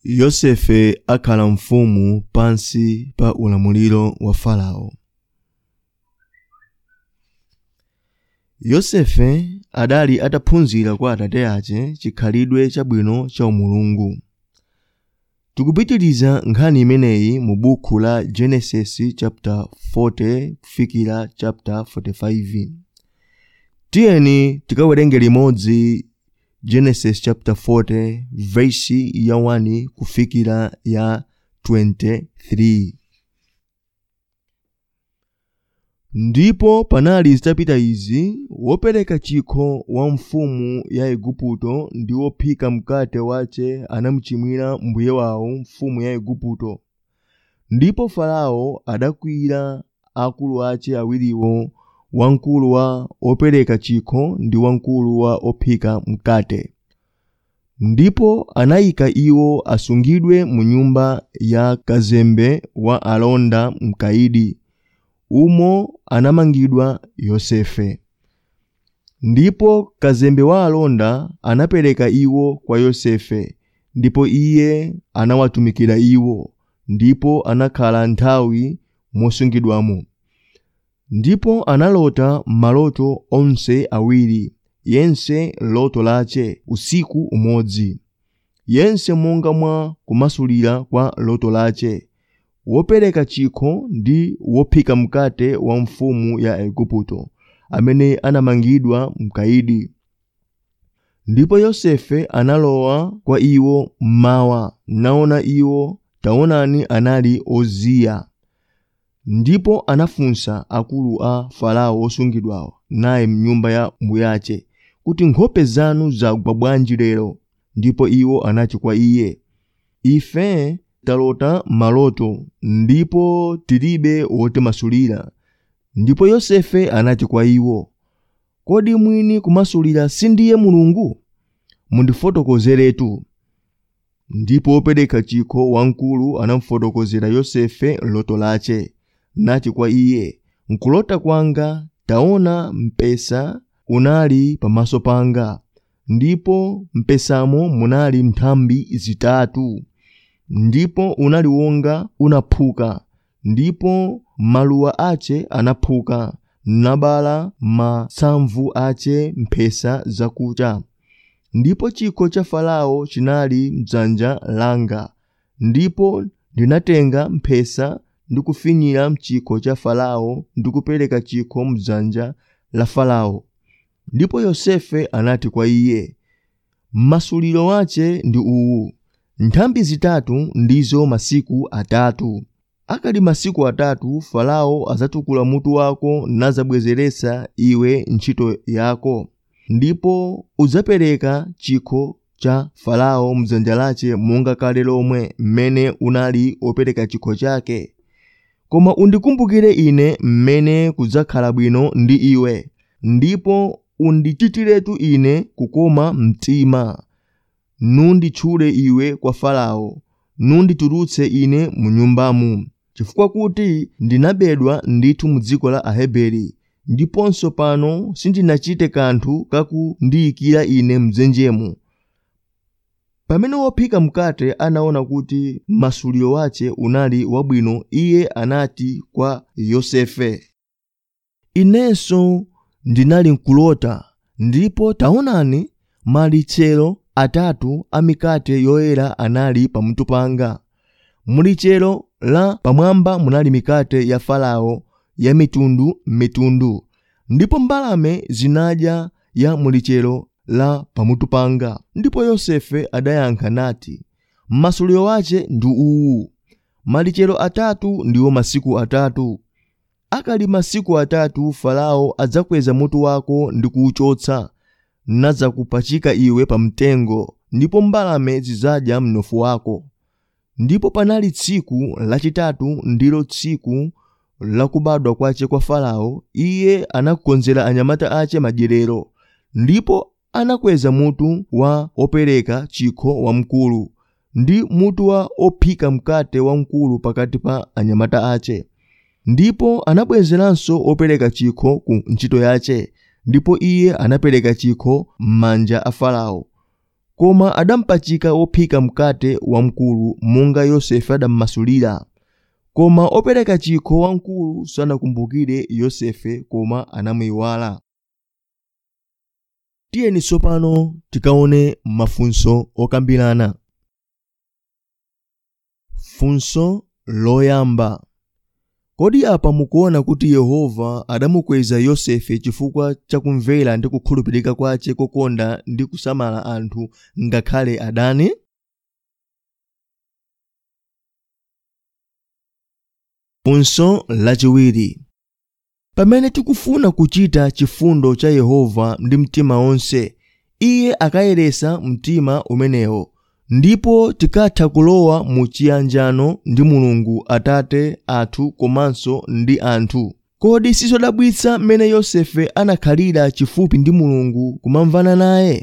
yosefe akhala mfumu pansi pa ulamuliro wa farao yosefe adali ataphunzira kwa atate ace chikhalidwe chabwino cha umulungu tikupitiriza nkhani imeneyi mu buku la genesis chapter 40 kufikira chapter 45 tiyeni tikawerenge limodzi genesis chapter 40 versi ya 1 kufikira ya 23 ndipo panali zitapita izi wopereka chikho wa mfumu ya igupto ndi wophika mkate wace anamuchimwira mbuye wawo mfumu ya igupto ndipo farao adakwiyira akulu ace awiriwo wamkulu wa opereka chikho ndi wamkulu wa ophika mkate ndipo anayika iwo asungidwe mu nyumba ya kazembe wa alonda mkaidi umo anamangidwa yosefe ndipo kazembe wa alonda anapereka iwo kwa yosefe ndipo iye anawatumikira iwo ndipo anakhala nthawi mosungidwamo ndipo analota maloto onse awiri yense loto lace usiku umodzi yense monga mwa kumasulira kwa loto lace wopereka chikho ndi wophika mkate wa mfumu ya igupto amene anamangidwa mkaidi ndipo yosefe analowa kwa iwo mmawa naona iwo taonani anali oziya ndipo anafunsa akulu a farao osungidwawo naye mnyumba ya mbuyace kuti nkhope zanu zagwa bwanji lero ndipo iwo anati kwa iye ife talota maloto ndipo tilibe wotimasulira ndipo yosefe anati kwa iwo kodi mwini kumasulira sindiye mulungu mundifotokozeretu ndipo wopereka chikho wamkulu anamufotokozera yosefe loto lace nati kwa iye nkulota kwanga taona mpesa unali pamaso panga ndipo mpesamo munali nthambi zitatu ndipo unali wonga unaphuka ndipo maluwa ace anaphuka nabala masamvu ace mphesa zakucha ndipo chikho cha farao chinali mdzanja langa ndipo ndinatenga mphesa ndikufinyira mchikho cha farao ndikupereka chikho mdzanja la farao ndipo yosefe anati kwa iye masuliro wace ndi uwu nthambi zitatu ndizo masiku atatu akali masiku atatu farao azatukula mutu wako nazabwezeretsa iwe ntchito yako ndipo udzapereka chikho cha farao mdzanja lace monga kale lomwe mmene unali opereka chikho chake koma undikumbukire ine mmene kudzakhala bwino ndi iwe ndipo undichitiretu ine kukoma mtima nunditchule iwe kwa farao nunditulutse ine mu nyumbamu chifukwa kuti ndinabedwa ndithu mu dziko la aheberi ndiponso pano sindinachite kanthu kakundiyikira ine mdzenjemo pamene wophika mkate anaona kuti masuliro wace unali wabwino iye anati kwa yosefe inenso ndinali nkulota ndipo taonani malichero atatu a mikate yoyera anali pamutu panga mulichero la pamwamba munali mikate ya farao ya mitundu mitundu ndipo mbalame zinadya ya mulichero la pamutu panga ndipo yosefe adayankha nati masuliro wace ndi uwu malichero atatu ndiwo masiku atatu akali masiku atatu farao adzakweza mutu wako ndi kuwuchotsa nadzakupachika iwe pamtengo ndipo mbalame zidzadya mnofu wako ndipo panali tsiku lachitatu ndilo tsiku lakubadwa kwace kwa farao iye anakonzera anyamata ace madyerero ndipo anakweza mutu wa opereka chikho wamkulu ndi mutu wa ophika mkate wamkulu pakati pa anyamata ace ndipo anabwezeranso opereka chikho ku ntchito yace ndipo iye anapereka chikho m'manja a farao koma adampachika wophika mkate wamkulu monga yosefe adammasulira koma opereka chikho wamkulu sanakumbukire yosefe koma anamuyiwala tiyeni tsopano tikaone mafunso okambirana funso loyamba kodi apa mukuona kuti yehova adamukweza yosefe chifukwa chakumvera ndi kukhulupirika kwace kokonda ndi kusamala anthu ngakhale adani funso lachiwiri pamene tikufuna kuchita chifundo cha yehova ndi mtima wonse iye akayeresa mtima umenewo ndipo tikatha kulowa mu chiyanjano ndi mulungu atate athu komanso ndi anthu kodi sizodabwitsa mmene yosefe anakhalira chifupi ndi mulungu kumamvana naye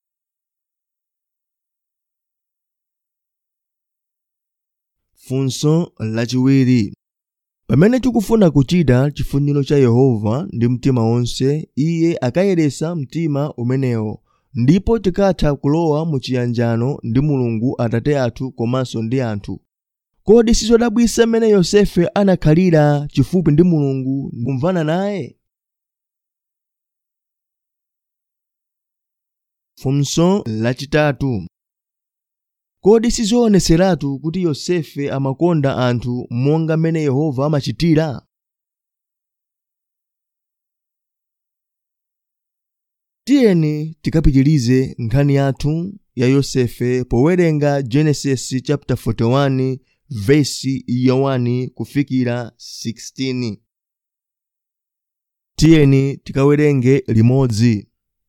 funso lachiwiri pamene tikufuna kuchita chifuniro cha yehova ndi mtima wonse iye akayeresa mtima umenewo ndipo tikatha kulowa mu chiyanjano ndi mulungu atate athu komanso ndi anthu kodi sizodabwitsa mmene yosefe anakhalira chifupi ndi mulungu kumvana naye funso lachitatu kodi sizioneseratu kuti yosefe amakonda anthu monga mmene yehova amachitira tiyeni tikapitilize nkhani yathu ya yosefe powerenga genesis chapter 41 vesi ya 1 kufikira 16 tiyeni tikawerenge limodzi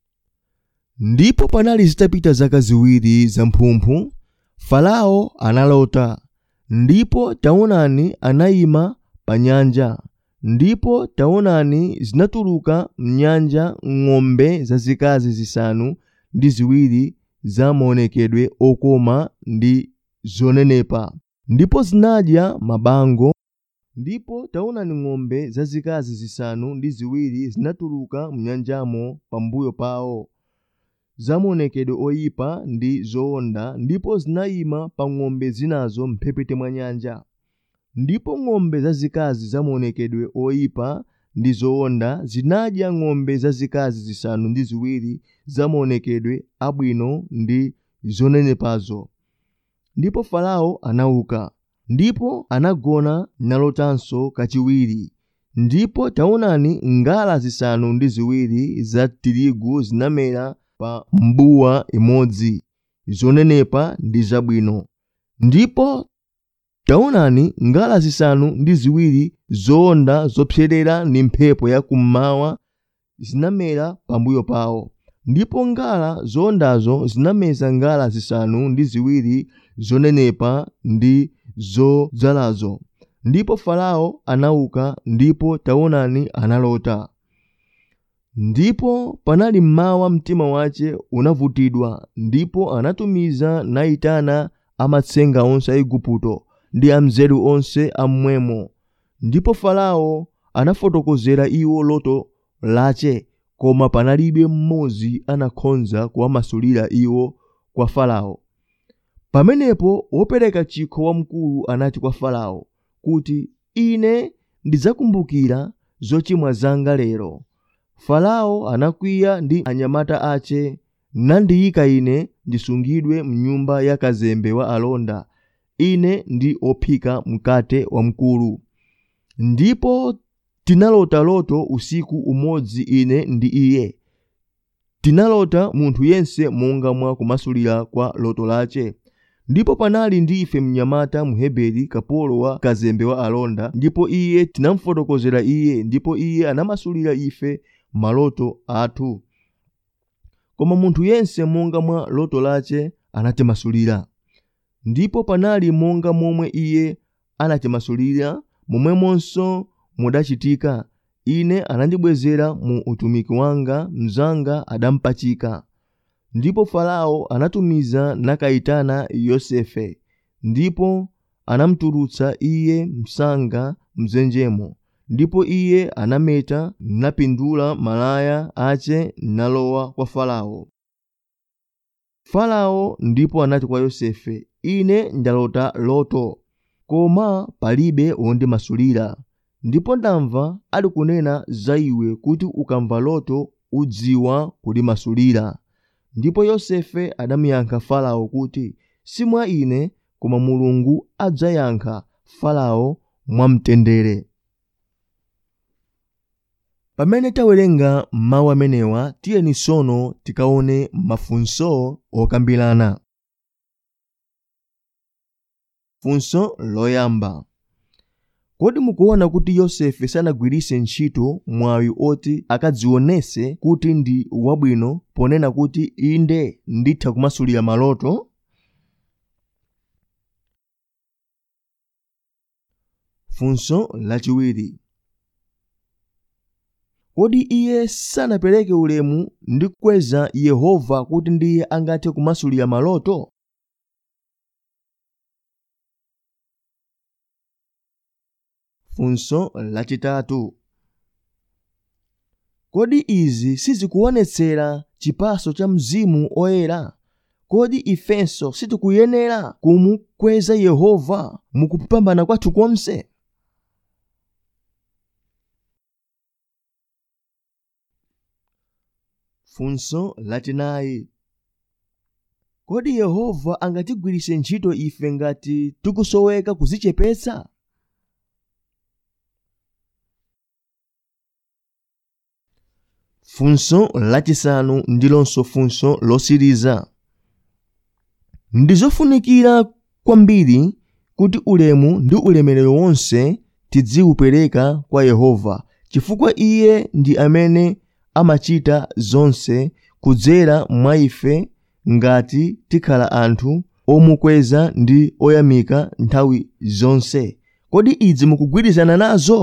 ndipo panali zitapita zaka ziwiri zamphumphu farao analota ndipo taonani anayima pa nyanja ndipo taonani zinatuluka mnyanja ng'ombe zazikazi zisanu ndi ziwiri za maonekedwe okoma ndi zonenepa ndipo zinadya mabango ndipo taonani ng'ombe zazikazi zisanu ndi ziwiri zinatuluka mnyanjamo pambuyo pawo zamaonekedwe oyipa ndi zowonda ndipo zinayima pa ng'ombe zinazo mphepete mwa nyanja ndipo ng'ombe zazikazi zamaonekedwe oyipa ndi zowonda zinadya ng'ombe zazikazi zisanu ndi ziwiri zamaonekedwe abwino ndi zonenepazo ndipo farao anauka ndipo anagona nalotanso kachiwiri ndipo taonani ngala zisanu ndi ziwiri za tirigu zinamera pa mbuwa imodzi zonenepa ndi zabwino ndipo taonani ngala zisanu ndi ziwiri zowonda zopserera ndi mphepo ya kummawa zinamera pambuyo pawo ndipo ngala zowondazo zinameza ngala zisanu ndi ziwiri zonenepa ndi zodzalazo ndipo farao anauka ndipo taonani analota ndipo panali mmawa mtima wace unavutidwa ndipo anatumiza nayitana amatsenga onse a igupto ndi amzeru onse amwemo ndipo farao anafotokozera iwo loto lace koma panalibe mmodzi anakhonza kuwamasulira iwo kwa farao pamenepo wopereka chikho wamkulu anati kwa farao kuti ine ndidzakumbukira zochimwa zanga lero farao anakwiya ndi anyamata ace nandiyika ine ndisungidwe mnyumba ya kazembe wa alonda ine ndi ophika mkate wamkulu ndipo tinalota loto usiku umodzi ine ndi iye tinalota munthu yense monga mwa kumasulira kwa loto lace ndipo panali ndi ife mnyamata mheberi kapolo wa kazembe wa alonda ndipo iye tinamfotokozera iye ndipo iye anamasulira ife maloto athu koma munthu yense monga mwa loto lace anatimasulira ndipo panali monga momwe iye anatimasulira momwemonso mudachitika ine anandibwezera mu utumiki wanga mnzanga adampachika ndipo farao anatumiza nakayitana yosefe ndipo anamutulutsa iye msanga mzenjemo ndipo iye anameta napindula malaya ace nalowa kwa farao farao ndipo anati kwa yosefe ine ndalota loto koma palibe wondimasulira ndipo ndamva ali kunena za iwe kuti ukamva loto udziwa kulimasulira ndipo yosefe adamuyankha farao kuti si mwa ine koma mulungu adzayankha farao mwamtendere pamene tawerenga mawu amenewa tiyeni tsono tikaone mafunso okambirana funso loyamba kodi mukuona kuti yosefe sanagwiritse ntchito mwayi oti akadzionetse kuti ndi wabwino ponena kuti inde nditha kumasulira maloto funso lachiwiri kodi iye sanapereke ulemu ndi kukweza yehova kuti ndiye angathe kumasulira maloto funso lachitatu kodi izi sizikuonetsera chipaso cha mzimu oyera kodi ifenso sitikuyenera kumukweza yehova mukupambana kwathu konse funso lachinayi kodi yehova angatigwiritse ntchito ife ngati tikusoweka kuzichepetsa funso lachisanu ndilonso funso losiriza ndizofunikira kwambiri kuti ulemu ndi ulemerero wonse tidziupereka kwa yehova chifukwa iye ndi amene amachita zonse kudzera mwa ife ngati tikhala anthu omukweza ndi oyamika nthawi zonse kodi idzi mukugwirizana nazo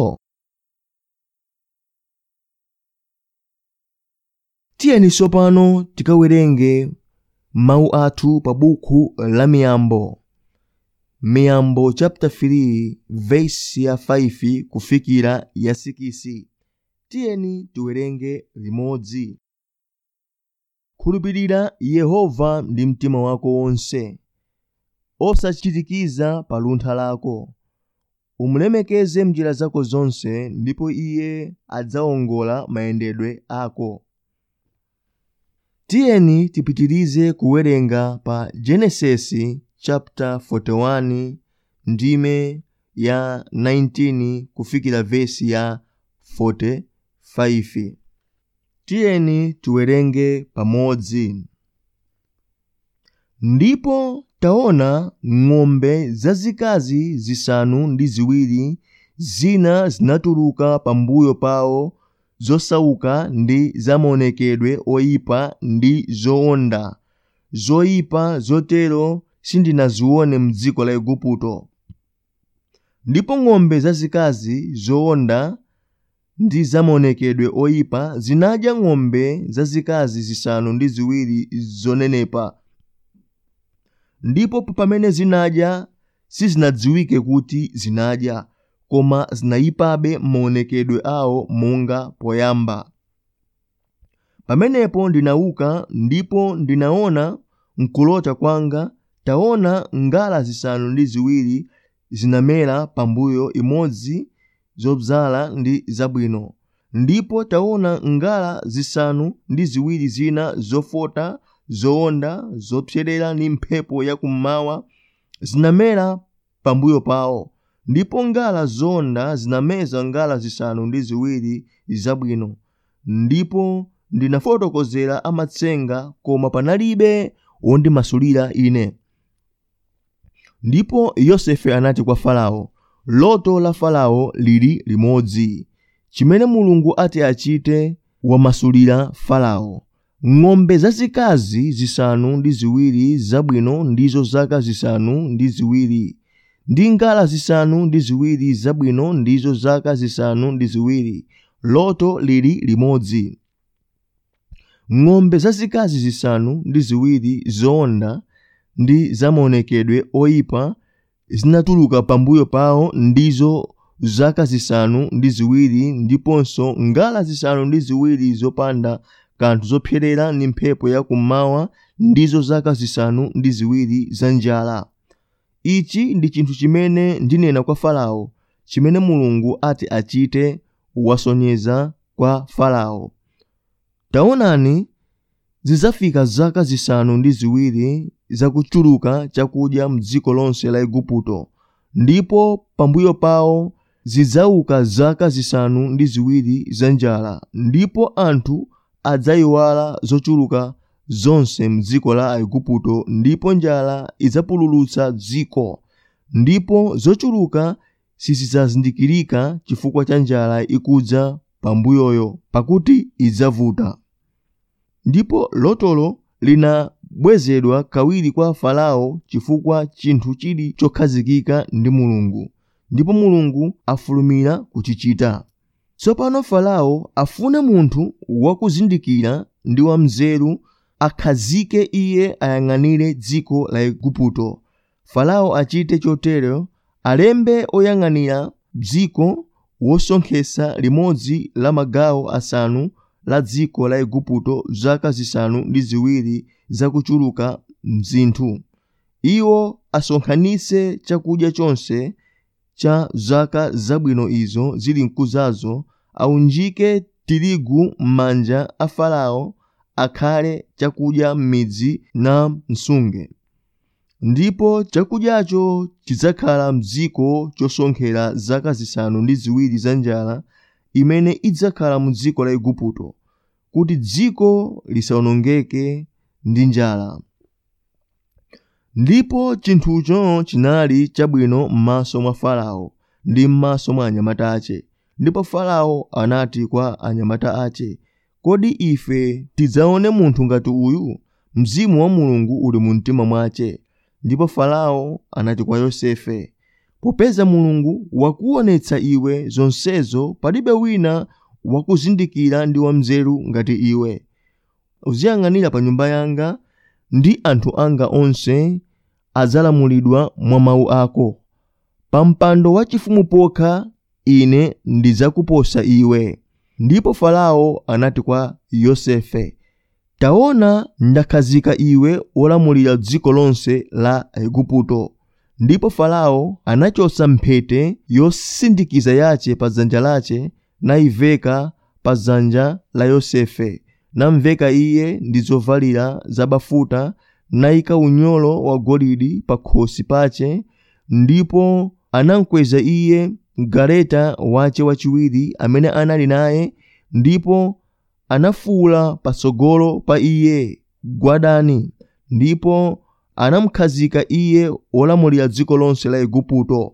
tiyeni tsopano tikawerenge mawu athu pa buku la miyambo miyambo chapter 3 verse ya 5 kufikira ya 6 tiyeni tiwerenge limodzi khulupirira yehova ndi mtima wako wonse osachitikiza pa luntha lako umulemekeze mnjira zako zonse ndipo iye adzawongola mayendedwe ako tiyeni tipitirize kuwerenga pa genesisi chapter 41 ndime ya 19 kufikira vesi ya 45 tiyeni tiwerenge pamodzi ndipo taona ng'ombe zazikazi zisanu ndi ziwiri zina zinatuluka pambuyo pawo zosauka ndi zamaonekedwe oyipa ndi zowonda zoyipa zotero sindinazione m'dziko la igupto ndipo ng'ombe zazikazi zowonda ndi zamaonekedwe oyipa zinadya ng'ombe zazikazi zisanu ndi ziwiri zonenepa ndipo pamene zinadya sizinadziwike kuti zinadya koma zinayipabe maonekedwe awo monga poyamba pamenepo ndinauka ndipo ndinaona mkulota kwanga taona ngala zisanu ndi ziwiri zinamera pambuyo imodzi zobzala ndi zabwino ndipo taona ngala zisanu ndi ziwiri zina zofota zowonda zopserera ndi mphepo yakummawa zinamera pambuyo pawo ndipo ngala zowonda zinameza ngala zisanu ndi ziwiri zabwino ndipo ndinafotokozera amatsenga koma panalibe wondimasulira ine ndipo yosefe anati kwa farao loto la farao lili limodzi chimene mulungu ati achite wamasulira farao ng'ombe zazikazi zisanu ndi ziwiri zabwino ndizo zaka zisanu ndi ziwiri ndi ngala zisanu ndi ziwiri zabwino ndizo zaka zisanu ndi ziwiri loto lili limodzi ng'ombe zazikazi zisanu ndi ziwiri zowonda ndi zamaonekedwe oyipa zinatuluka pambuyo pawo ndizo zaka zisanu ndi ziwiri ndiponso ngala zisanu ndi ziwiri zopanda kanthu zopserera ndi mphepo yakummawa ndizo zaka zisanu ndi ziwiri za njala ichi ndi chinthu chimene ndinena kwa farao chimene mulungu ati achite wasonyeza kwa farao taonani zidzafika zaka zisanu ndi ziwiri zakuchuluka chakudya mdziko lonse la igupto ndipo pambuyo pawo zidzauka zaka zisanu ndi ziwiri za njala ndipo anthu adzayiwala zochuluka zonse mdziko la aigupto ndipo njala idzapululutsa dziko ndipo zochuluka sizidzazindikirika chifukwa cha njala ikudza pambuyoyo pakuti idzavuta ndipo lotolo linabwezedwa kawiri kwa farao chifukwa chinthu chili chokhazikika ndi mulungu ndipo mulungu afulumira kuchichita tsopano farao afuna munthu wakuzindikira ndi wamzeru akhazike iye ayang'anire dziko la igupto farao achite chotero alembe oyang'anira dziko wosonkhetsa limodzi la magawo asanu la dziko la igupto zaka zisanu ndi ziwiri zakuchuluka mzinthu iwo asonkhanitse chakudya chonse cha zaka zabwino izo zili mkuzazo aunjike tirigu m'manja a farao akhale chakudya m'midzi na msunge ndipo chakudyacho chidzakhala mdziko chosonkhera zaka zisanu ndi ziwiri za njala imene idzakhala mu dziko la igupto kuti dziko lisawonongeke ndi njala ndipo chinthucho chinali chabwino m'maso mwa farao ndi m'maso mwa anyamata ache ndipo farao anati kwa anyamata ache kodi ife tidzaone munthu ngati uyu mzimu wa mulungu uli mu mtima mwace ndipo farao anati kwa yosefe popeza mulungu wakuonetsa iwe zonsezo palibe wina wakuzindikira ndi wamzeru ngati iwe uziyang'anira pa nyumba yanga ndi anthu anga onse adzalamulidwa mwa mawu ako pa mpando wachifumu pokha ine ndidzakuposa iwe ndipo farao anati kwa yosefe taona ndakhazika iwe wolamulira dziko lonse la igupto ndipo farao anachotsa mphete yosindikiza yace pa dzanja lace nayiveka pa dzanja la yosefe namveka iye ndi zovalira zabafuta nayika unyolo wa golide pa khosi pace ndipo anamkweza iye mgaleta wace wachiwiri amene anali naye ndipo anafuwula patsogolo pa iye gwadani ndipo anamukhazika iye wolamulira dziko lonse la igupto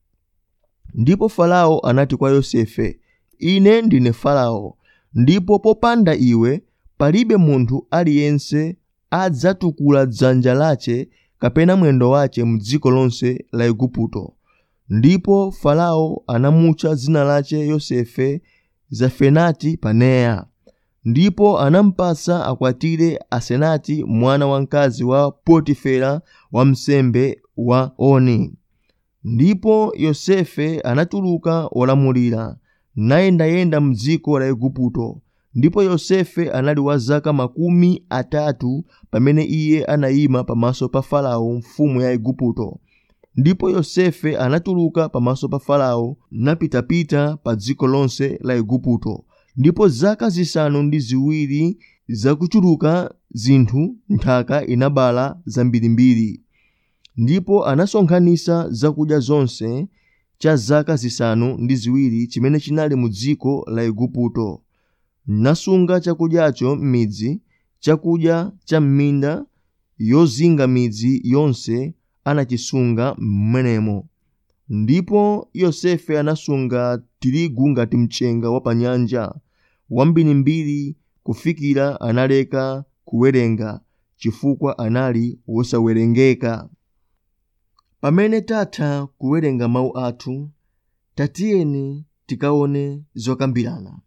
ndipo farao anati kwa yosefe ine ndine farao ndipo popanda iwe palibe munthu aliyense adzatukula dzanja lace kapena mwendo wace m'dziko lonse la igupto ndipo farao anamutcha dzina lace yosefe zafenati paneya ndipo anampasa akwatire asenati mwana wamkazi wa potifera wamsembe wa oni ndipo yosefe anatuluka wolamulira nayendayenda m'dziko la igupto ndipo yosefe anali wa zaka makumi atatu pamene iye anayima pamaso pa farao mfumu ya igupto ndipo yosefe anatuluka pamaso pa farao napitapita pa dziko lonse la igupto ndipo zaka zisanu ndi ziwiri zakuchuluka zinthu nthaka inabala zambirimbiri ndipo anasonkhanitsa zakudya zonse cha zaka zisanu ndi ziwiri chimene chinali mu dziko la igupto nasunga chakudyacho m'midzi chakudya cha m'minda yozinga midzi yonse anachisunga m'menemo ndipo yosefe anasunga tirigu ngati mchenga wa pa nyanja wambirimbiri kufikira analeka kuwerenga chifukwa anali wosawerengeka pamene tatha kuwerenga mawu athu tatiyeni tikaone zokambirana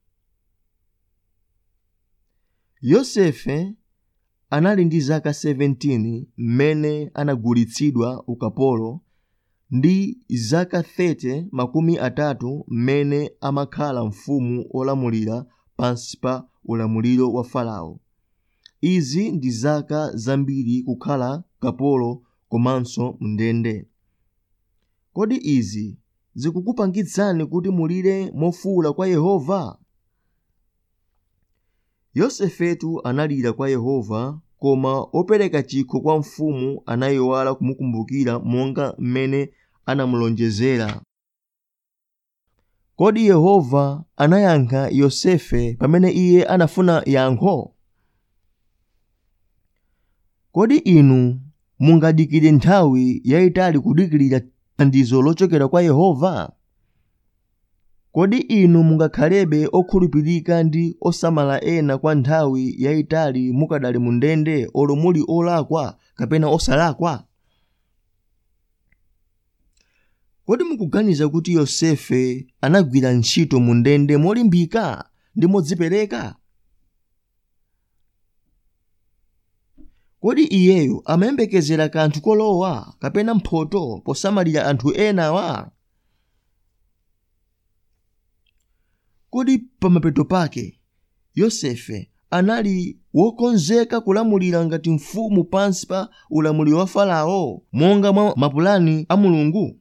yosefe anali ndi zaka 17 mmene anagulitsidwa ukapolo ndi zaka 30 makumi atatu mmene amakhala mfumu olamulira pansi pa ulamuliro wa farao izi ndi zaka zambiri kukhala kapolo komanso mndende kodi izi zikukupangitsani kuti mulire mofuwula kwa yehova yosefetu analira kwa yehova koma opereka chikho kwa mfumu anayiwala kumukumbukira monga mmene anamulonjezera kodi yehova anayankha yosefe pamene iye anafuna yankho kodi inu mungadikire nthawi yayitali kudikirira thandizo lochokera kwa yehova kodi inu mungakhalebe okhulupirika ndi osamala ena kwa nthawi yayitali mukadali mu ndende olo muli olakwa kapena osalakwa kodi mukuganiza kuti yosefe anagwira ntchito mu ndende molimbika ndi modzipereka kodi iyeyo amayembekezera kanthu kolowa kapena mphoto posamalira anthu enawa kodi pamapeto pake yosefe anali wokonzeka kulamulira ngati mfumu pansi pa ulamuliro wa farao monga mwa mapulani a mulungu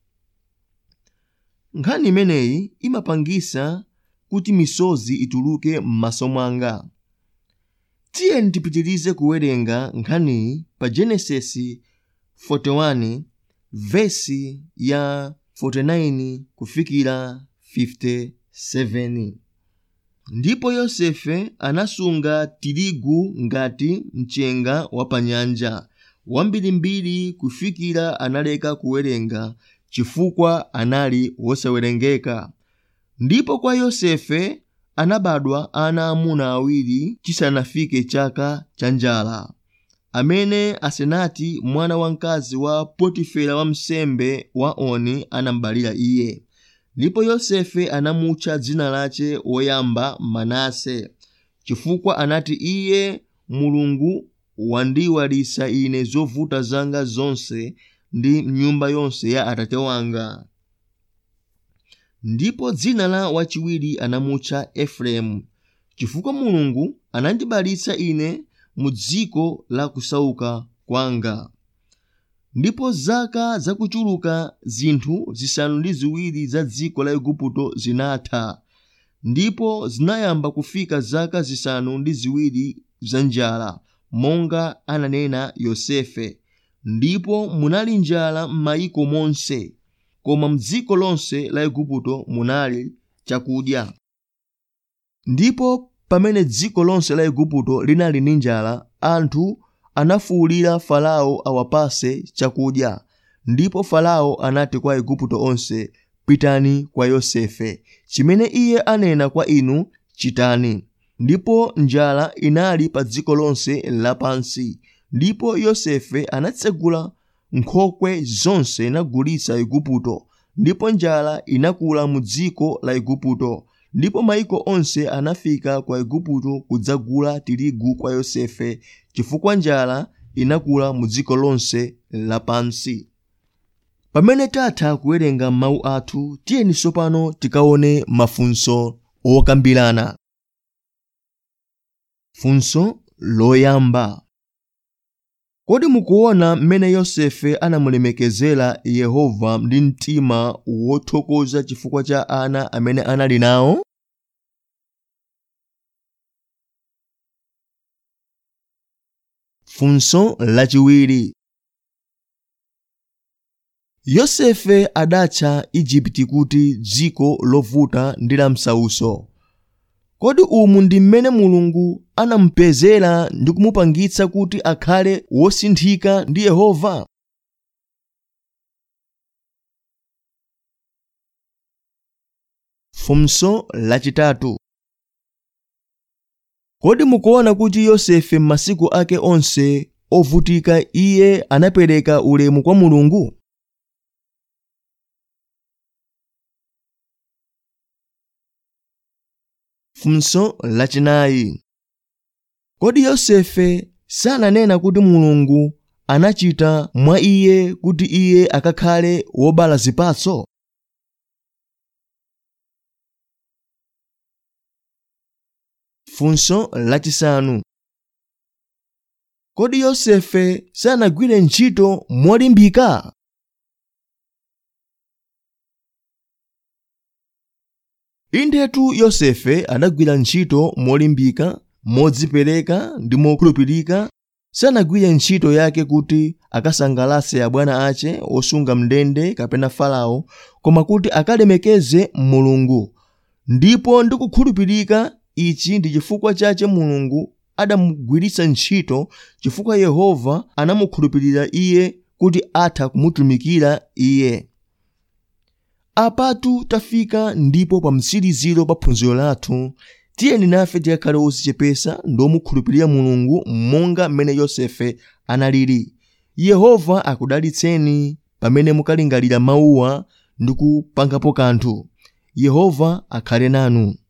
nkhani imeneyi imapangisa kuti misozi ituluke m'maso mwanga tiyeni tipitirize kuwerenga nkhaniyi pa genesisi 41 vesi ya 49 kufikira 57 ndipo yosefe anasunga tirigu ngati mchenga wa panyanja wambirimbiri kufikira analeka kuwerenga chifukwa anali wosawerengeka ndipo kwa yosefe anabadwa ana amuna awiri chisanafike chaka cha njala amene asenati mwana wamkazi wa potifera wamsembe wa oni anambalira iye ndipo yosefe anamutcha dzina lace woyamba manase chifukwa anati iye mulungu wandiyiwalisa ine zovuta zanga zonse ndi nyumba yonse ya atate wanga ndipo dzina la wachiwiri anamutcha efereimu chifukwa mulungu anandibalitsa ine mu dziko la kusauka kwanga ndipo zaka zakuchuluka zinthu zisanu ndi ziwiri za dziko la igupto zinatha ndipo zinayamba kufika zaka zisanu ndi ziwiri za njala monga ananena yosefe ndipo munali njala m'mayiko monse koma mdziko lonse la igupto munali chakudya ndipo pamene dziko lonse la igupto linali ndi njala anthu anafuwulira farao awapase chakudya ndipo farao anati kwa igupto onse pitani kwa yosefe chimene iye anena kwa inu chitani ndipo njala inali pa dziko lonse lapansi ndipo yosefe anatsegula nkhokwe zonse nagulitsa igupto ndipo njala inakula mu dziko la igupto ndipo mayiko onse anafika kwa igupto kudzagula tirigu kwa yosefe chifukwa njala inakula mu dziko lonse lapansi pamene tatha kuwerenga mawu athu tiyeni tsopano tikaone mafunso okambirana funso loyamba kodi mukuona mmene yosefe anamulemekezera yehova ndi mtima wothokoza chifukwa cha ana amene anali nawo funso lachiwiri yosefe adatcha igupti kuti dziko lovuta ndi la msauso kodi umu ndi mmene mulungu anamupezera ndi kumupangitsa kuti akhale wosinthika ndi yehova funso lachitatu kodi mukuona kuti yosefe m'masiku ake onse ovutika iye anapereka ulemu kwa mulungu funso lachinayi kodi yosefe sananena kuti mulungu anachita mwa iye kuti iye akakhale wobala zipatso funso lachisanu kodi yosefe sanagwire ntchito molimbika indetu yosefe adagwira ntchito molimbika modzipereka ndi mokhulupirika sanagwire ntchito yake kuti akasangalase abwana ache osunga mndende kapena farao koma kuti akalemekeze mulungu ndipo ndi kukhulupirika ichi ndi chifukwa chache mulungu adamugwiritsa ntchito chifukwa yehova anamukhulupirira iye kuti atha kumutumikira iye apatu tafika ndipo pa mtsiriziro pa phunziro lathu tiyeni nafe tikakhale odzichepesa ndi omukhulupirira mulungu monga mmene yosefe analili yehova akudalitseni pamene mukalingalira mawuwa ndi kupangapo kanthu yehova akhale nanu